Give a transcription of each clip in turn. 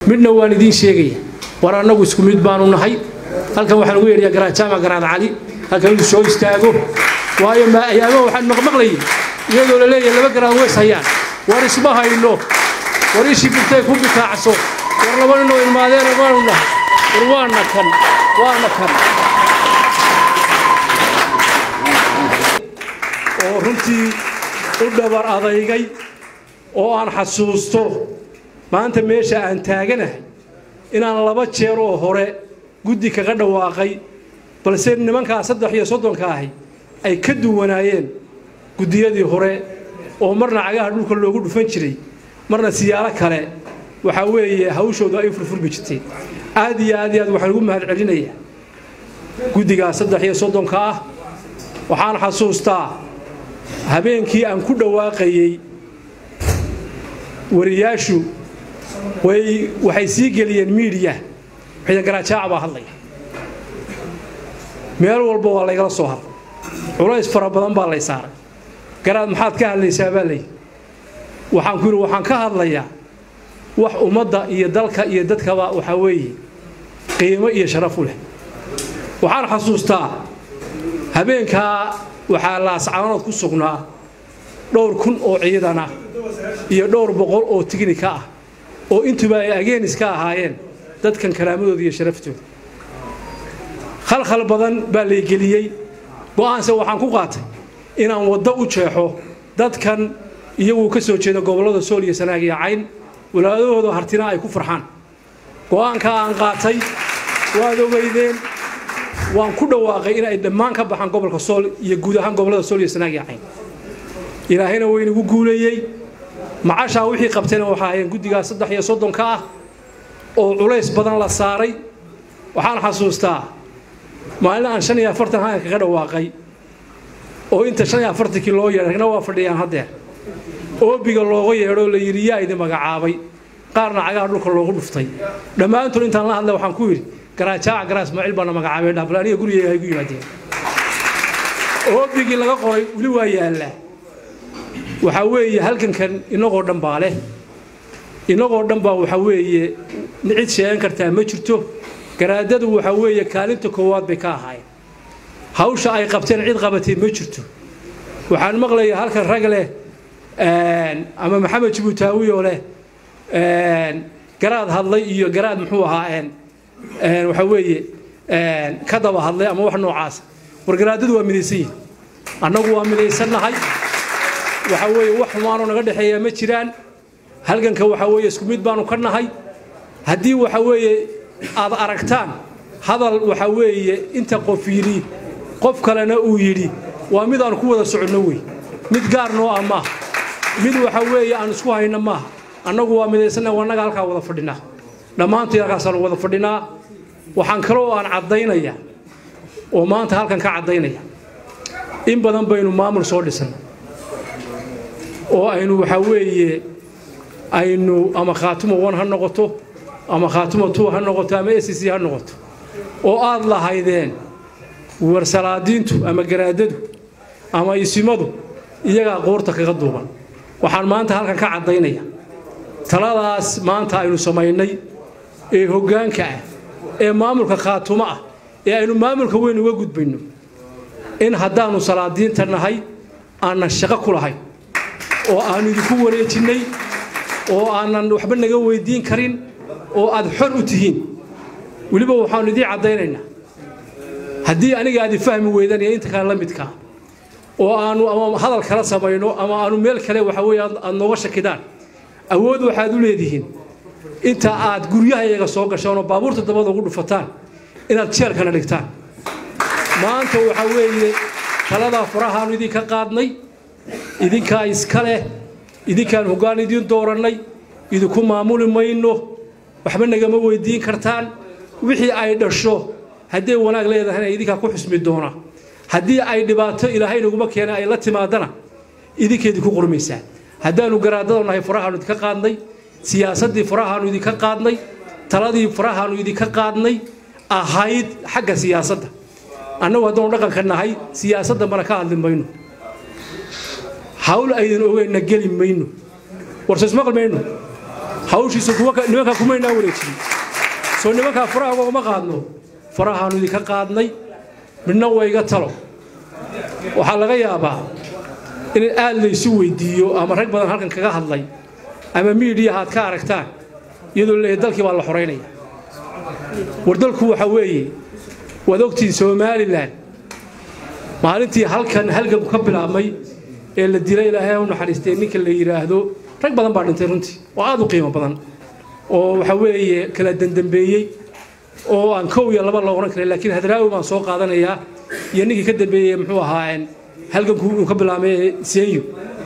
midna waan idiin sheegaya war annagu isku mid baanu nahay halkan waxaan ugu yeedhayaa garaadjaamac garaad cali halkan inuu soo istaago waayo ayaamaha waxaan maqmaqlayay iyadoo la leeyahay laba garaad weys hayaan war isma hayno war ishii bigtay ku bikaacso war laba ninoo ilmaadeen waanu nahay war waana kan waana kan oo runtii u dhabar adaygay oo aan xasuusto maanta meesha aan taaganahay inaan laba jeer oo hore guddi kaga dhawaaqay balse nimankaa saddex iyo soddonka ahi ay ka duwanaayeen guddiyadii hore oo marna cagaha dhulka loogu dhufan jiray marna siyaalo kale waxaa weeye hawshoodu ay furfurmi jirteen aad iyo aad iyo aad waxaan ugu mahad celinayaa guddigaa saddex iyo soddonka ah waxaan xasuustaa habeenkii aan ku dhawaaqayey wariyaashu way waxay sii geliyeen miidiya ciidan garaajaaca baa hadlaya meel walba waa laygala soo hadlay culays fara badan baa lay saaray garaad maxaad ka hadlaysaa baa layidhi waxaan ku yidhi waxaan ka hadlayaa wax ummadda iyo dalka iyo dadkaba waxaa weeye qiimo iyo sharaf u leh waxaan xasuustaa habeenkaa waxaa laascaanood ku sugnaa dhowr kun oo ciidan ah iyo dhowr boqol oo tignika ah oo intuba ay ageenis ka ahaayeen dadkan karaamadooda iyo sharaftooda khalkhal badan baa laygeliyey go'aanse waxaan ku qaatay inaan waddo u jeexo dadkan iyaguu ka soo jeeda gobollada sool iyo sanaag iyo cayn walaadahooda hartina ay ku farxaan go'aankaa aan qaatay waad ogeydeen waan ku dhawaaqay inay dhammaan ka baxaan gobolka sool iyo guud ahaan gobollada sool iyo sanaag iyo cayn ilaahayna waynagu guuleeyey macashaa wixii qabtayna waxaa ahayeen guddigaa saddex iyo soddonka ah oo culays badan la saaray waxaan xasuustaa maalin aan shan iyo afartan hayan kaga dhawaaqay oo inta shan iyo afartankii loo yeedhay ragna waa fadhiyaan haddeer oobiga looga yeedhoo la yidhi yaa idin magacaabay qaarna cagaha dhulka loogu dhuftay dhammaantood intaan la hadlay waxaan ku yidhi garaajaaca garaa ismaaciil baana magacaabay dhaafal aniga gurigeyga ay gu yimaadeen oobigii laga qoray weli waa yaallaa waxaa weeye halkankan inagoo dhan baa leh inagoo dhan baa waxaa weeye cid sheegan kartaa ma jirto garaadadu waxaa weeye kaalinta koowaad bay ka ahaayeen hawsha ay qabteen cid qabatay ma jirto waxaan maqlayaa halkan rag leh ama maxamed jibuutaawiyo leh garaad hadlay iyo garaad muxuu ahaa waxaa weeye ka daba hadlay ama wax noocaasa war garaadadu waa midaysan yihin annagu waa midaysannahay waxaa weeye wax xumaanoo naga dhexeeyaa ma jiraan halganka waxaa weeye isku mid baanu ka nahay haddii waxaa weeye aad aragtaan hadal waxaa weeye inta qof yidhi qof kalena uu yidhi waa mid aan ku wada soconno wey mid gaar noo ah maaha mid waxaa weeye aan isku hayno maaha annagu waa midaysanna annaga halkaa wada fadhinaa dhammaantood halkaasaanu wada fadhinaa waxaan kaloo aan caddaynaya oo maanta halkan ka caddaynaya in badan baynu maamul soo dhisan oo aynu waxaa weeye aynu ama khaatumo one ha noqoto ama khaatumo two ha noqoto ama s c ha noqoto oo aad lahaydeen warsalaadiintu ama garaadadu ama isimadu iyagaa qoorta kaga duuban waxaan maanta halkan ka caddaynaya taladaas maanta aynu samaynay ee hoggaanka ah ee maamulka khaatumo ah ee aynu maamulka weyn uga gudbayno in haddaannu salaadiinta nahay aanan shaqo ku lahayn oo aannu idinku wareejinnay oo aanan waxba naga weyddiin karin oo aad xor u tihiin weliba waxaannu idiin caddaynaynaa haddii aniga aad ifahmi weydaan iyo inta kale la midkaa oo aannu ama hadal kala samayno ama aannu meel kale waxa weeye aad nooga shakidaan awood waxaad u leedihiin inta aad guryahayaga soo gashaan oo baabuurta dabada ugu dhufataan inaad jeelkana dhigtaan maanta waxaa weeye taladaa farahaannu idinka qaadnay idinkaa iska leh idinkaan hoggaan idiin doorannay idinku maamuli mayno waxba nagama weyddiin kartaan wixii ay dhasho hadday wanaag leedahayna idinkaa ku xusmi doona haddii ay dhibaato ilaahay naguma keena ay la timaadana idinkeedii ku qurmaysaa haddaannu garaadada nahay farahaannu idinka qaadnay siyaasaddii farahaannu idinka qaadnay taladii farahaannu idinka qaadnay ahayd xagga siyaasadda annagu haddaanu dhaqanka nahay siyaasadda mana ka hadli mayno hawl aydan ogeynna geli mayno warso ismaqli mayno hawshiisa nimankaa kumaynaa wareejin soo nimankaa faraha ugama qaadno farahaanu idinka qaadnay midna wayga talo waxaa laga yaabaa in aad laysu weyddiiyo ama rag badan halkan kaga hadlay ama miidiyaha aad ka aragtaan iyadoo leeyahay dalkii baa la xoraynaya war dalku waxa weeye waad ogtihiin somalilan maalintii halkan halganku ka bilaabmay ee la dilay ilaahay u naxariistay ninka la yidhaahdo rag badan baa dhintay runtii oo aad u qiimo badan oo waxa weeye kala dandambeeyey oo aan kow iyo laba la odhan karin laakiin hadraawi baan soo qaadanayaa iyo ninkii ka dambeeyey muxuu ahaa halganku uu ka bilaabmay senyo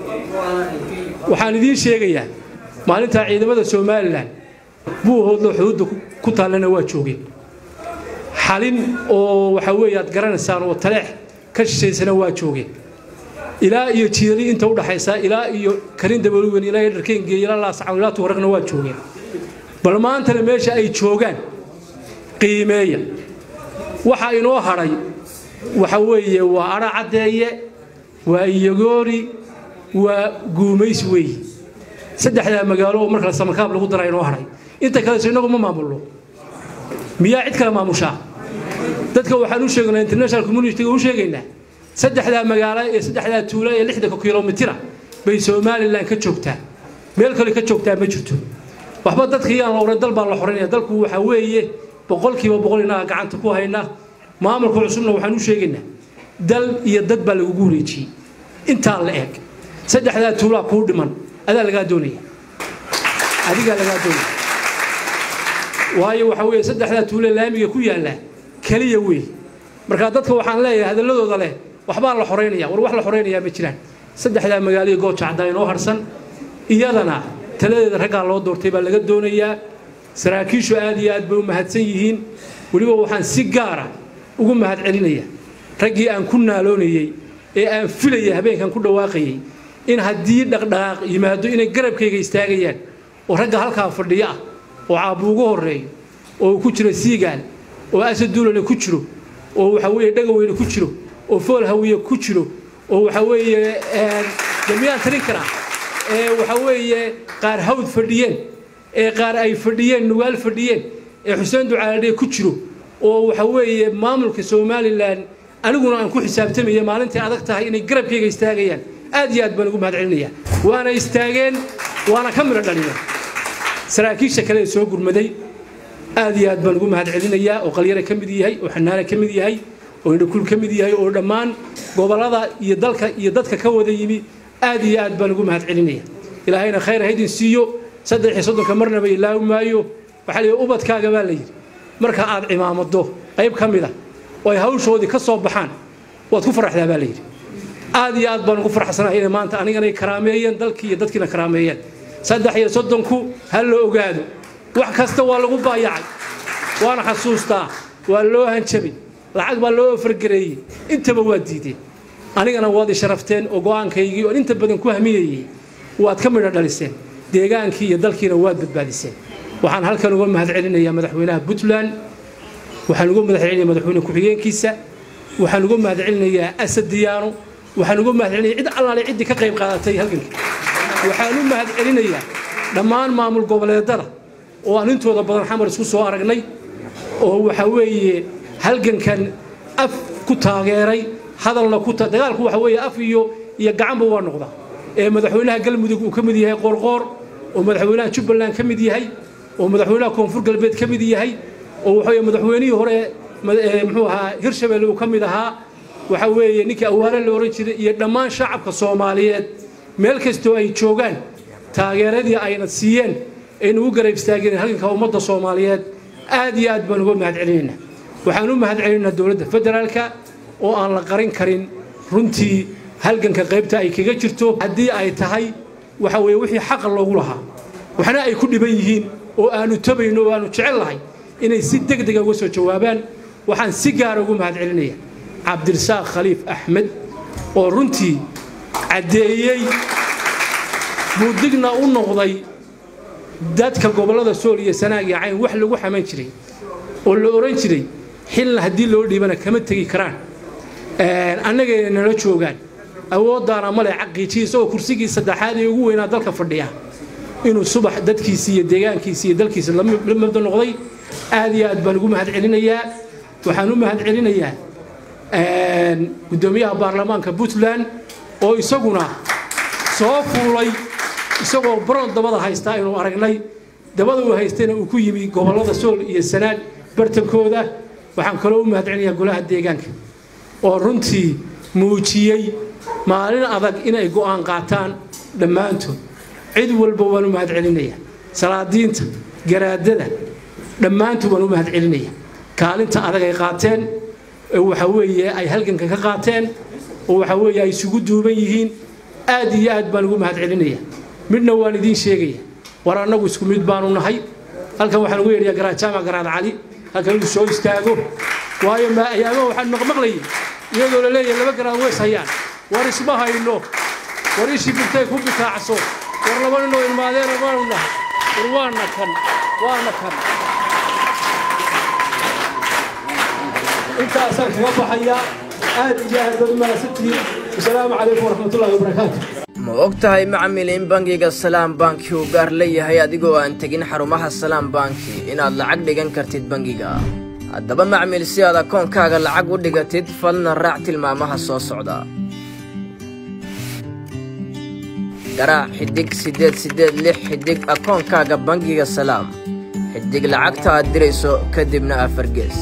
waxaan idiin sheegayaa maalintaa ciidamada somalilan buuhoodlo xuduudda ku taallana waa joogeen xalin oo waxa weeye aad garanaysaan oo taleex ka shishaysana waa joogeen ilaa iyo jiidali inta u dhaxaysa ilaa iyo karin dabaluwen ilaa iyo dharkeengeey ilaa laascawn ilaa tuwaragna waa joogeen bal maantana meesha ay joogaan qiimeeya waxa inoo hadhay waxa weeye waa adha caddeeye waa iyagoori waa guumays weeye saddexdaa magaalo oo markale samarkaab lagu dara inoo hadhay inta kaleso innagu ma maamulno miyaa cid kale maamushaa dadka waxaan u sheegaynaa international communitiga u sheegaynaa saddexdaa magaalo ee saddexdaa tuulo ee lixdanka kilomitira bay somalilan ka joogtaa meel kale ka joogtaa ma jirto waxba dadka iyaan la odhan dal baa la xoraynaya dalku waxa weeye boqolkiiba boqol innaga gacanta ku hayna maamulka cusubna waxaan u sheegaynaa dal iyo dad baa lagugu wareejiyey intaa la eg saddexdaa tuulaa kuu dhiman adaa lagaa doonaya adigaa lagaa doonaya waayo waxa weeye saddexdaa tuulee laamiga ku yaalla keliya wey marka dadka waxaan leeyahay hadalladooda leh waxbaa la xoraynaya war wax la xoraynayaa ma jiraan saddexdaa magaalo iyo gooja caddaa inoo harsan iyadana taladeeda raggaa loo doortay baa laga doonayaa saraakiishu aad iyo aad bay u mahadsan yihiin weliba waxaan si gaara ugu mahad celinaya raggii aan ku naaloonayey ee aan filayay habeenkan ku dhawaaqayey in haddii dhaqdhaqaaq yimaado inay garabkayga istaagayaan oo ragga halkaa fadhiyo ah oo caabu ugu horreeyo oo uu ku jiro siigaal oo asad duulale ku jiro oo waxa weeye dhagaweyne ku jiro oo fool hawiye ku jiro oo waxa weeye jamiyaan tarin karaa ee waxa weeye qaar hawd fadhiyeen ee qaar ay fadhiyeen nugaal fadhiyeen ee xuseen ducaaladhe ku jiro oo waxa weeye maamulka somalilan aniguna aan ku xisaabtamaya maalintai adag tahay inay garabkayga istaagayaan aad iyo aad baan ugu mahad celinaya waana istaageen waana ka midho dhaliyeen saraakiisha kale ee soo gurmaday aad iyo aad baan ugu mahad celinayaa oo qalyare ka mid yahay oo xanaane ka mid yahay oo indhakul ka mid yahay oo dhammaan gobollada iyo dalka iyo dadka ka wada yimi aad iyo aad baan ugu mahad celinaya ilaahayna khayr ha idin siiyo saddex iyo soddonka marnaba ilaawi maayo waxaa la yidhi ubadkaaga baa la yidhi marka aad cimaamado qayb ka mid a oo ay hawshoodii ka soo baxaan waad ku faraxdaa baa la yidhi aad iyo aad baan ugu farxsanahay inay maanta aniganay karaameeyeen dalkii iyo dadkiina karaameeyeen saddex iyo soddonku ha la ogaado wax kasta waa lagu baayacay waana xasuustaa waa loo hanjabay lacag baa loo ofargareeyey intaba waa diideen anigana waad i sharafteen oo go'aankaygii oon inta badan ku hamiyayey waad ka midho dhaliseen deegaankii iyo dalkiina waad badbaadiseen waxaan halkan uga mahad celinayaa madaxweynaha puntland waxaan uga mahad celinaya madaxweyne ku-xigeenkiisa waxaan uga mahad celinayaa asad diyaano waxaan uga mahad celinaya cid allaale ciddii ka qayb qaadatay halganka waxaan u mahad celinayaa dhammaan maamul goboleedada oo aan intooda badan xamar isku soo aragnay oo waxa weeye halgankan af ku taageeray hadalna ku dagaalku waxa weeye af iyo iyo gacanba waa noqdaa ee madaxweynaha galmudug uu ka mid yahay qoorqoor oo madaxweynaha jubbaland ka mid yahay oo madaxweynaha koonfur galbeed ka mid yahay oo waxa weeye madaxweynihii hore muxuu ahaa hirshabelle uu ka mid ahaa waxa weeye ninkii awaare la oran jiray iyo dhammaan shacabka soomaaliyeed meel kastoo ay joogaan taageeradii ayna siiyeen aynu u garab istaageen halganka ummadda soomaaliyeed aad iyo aad baan uga mahad celinaynaa waxaan u mahad celinaynaa dowladda federaalka oo aan la qarin karin runtii halganka qaybta ay kaga jirto haddii ay tahay waxa weeye wixii xaqa loogu lahaa waxna ay ku dhiban yihiin oo aanu tabayno oo aanu jecel lahay inay si deg dega uga soo jawaabaan waxaan si gaara ugu mahad celinaya cabdirasaaq khaliif axmed oo runtii caddeeyey buudigna u noqday dadka gobollada sool iyo sanaag iyo cayn wax lagu xaman jiray oo la oran jiray xilna haddii loo dhiibana kama tegi karaan annagayna nala joogaan awooddaana male caqiijiya isagoo kursigii saddexaad ee ugu weynaa dalka fadhiya inuu subax dadkiisii iyo deegaankiisi iyo dalkiisa la mabda noqday aad iyo aad baan ugu mahad celinayaa waxaan u mahad celinayaa guddoomiyaha baarlamaanka puntland oo isaguna soo fuulay isagoo barood dabada haystaa inuu aragnay dabada uu haystayna uu ku yimi gobollada sool iyo sanaag bartankooda waxaan kaloo u mahad celinayaa golaha deegaanka oo runtii muujiyey maalin adag inay go'aan qaataan dhammaantood cid walba waan u mahad celinayaa salaadiinta garaadada dhammaantood waan u mahad celinaya kaalinta adag ay qaateen waxa weeye ay halganka ka qaateen oo waxa weeye ay isugu duuban yihiin aad iyo aad baan ugu mahad celinaya midna waan idiin sheegaya war annagu isku mid baanu nahay halkan waxaan ugu yeedhayaa garaadjaamac garaad cali halkan inuu soo istaago waayo ma ayaama waxaan maqmaqlayay iyadoo la leeyahay laba garaad weys hayaan war isma hayno war ishii birtay ku bitaacso war laba ninoo ilmaadeena waanu nahay war waana kan waana kan intaasaan kaga baxayaa aad iyo aad baad u mahadsantihiin wasalaamu calaykum waraxmatullahi wabarakaatu ma og tahay macmil in bangiga salaam banki uu gaar leeyahay adigoo aan tegin xarumaha salaam banki inaad lacag dhigan kartid bangiga haddaba macmil si aad akoonkaaga lacag u dhigatid falna raac tilmaamaha soo socda garaac xiddig siddeed siddeed lix xiddig akoonkaaga bangiga salaam xiddig lacagta aad dirayso kadibna afargees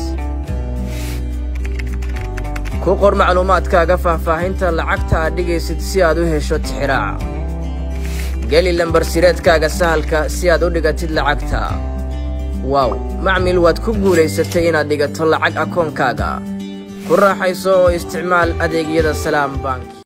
ku qor macluumaadkaaga faahfaahinta lacagta aad dhigaysid si aad u hesho tixiraaca geli lambarsireedkaaga sahalka si aad u dhigatid lacagta waaw macmil waad ku guulaysatay inaad dhigato lacag akoonkaaga ku raaxayso oo isticmaal adeegyada salaam bank